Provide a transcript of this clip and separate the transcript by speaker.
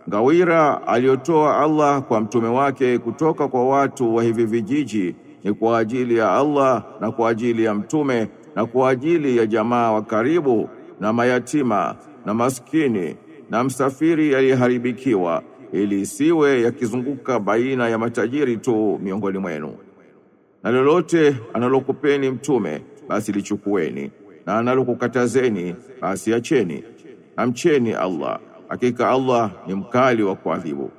Speaker 1: ngawira aliyotoa Allah kwa mtume wake kutoka kwa watu wa hivi vijiji ni kwa ajili ya Allah na kwa ajili ya mtume na kwa ajili ya jamaa wa karibu na mayatima na maskini na msafiri aliyeharibikiwa ili isiwe yakizunguka baina ya matajiri tu miongoni mwenu. Na lolote analokupeni mtume basi lichukueni, na analokukatazeni basi acheni. Amcheni Allah, hakika Allah ni mkali wa kuadhibu.